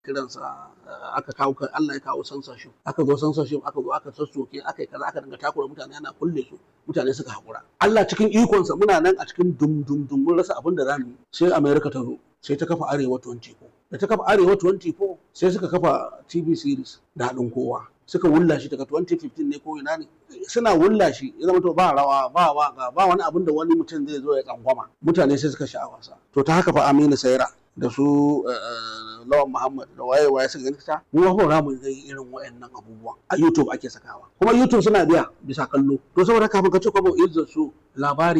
kiransa aka kawo Allah ya kawo censorship aka zo censorship aka zo aka sassoke aka yi kaza aka dinga takura mutane ana kulle su mutane suka haƙura Allah cikin ikonsa muna nan a cikin dum dum dum mun rasa abin da zamu yi sai America ta zo sai ta kafa Arewa 24 da ta kafa Arewa 24 sai suka kafa TV series da haɗin kowa suka wulla shi daga 2015 ne ko ina ne suna wulla shi ya zama to ba rawa ba waka ba wani abin da wani mutum zai zo ya tsangwama mutane sai suka sha'awa sa to ta haka fa Aminu Saira da su Lawan Muhammad da waye waye suka gani ta mu ba za mu yi irin wayannan abubuwan a YouTube ake sakawa kuma YouTube suna biya bisa kallo to saboda kafin ka ce kwabo izzar su labari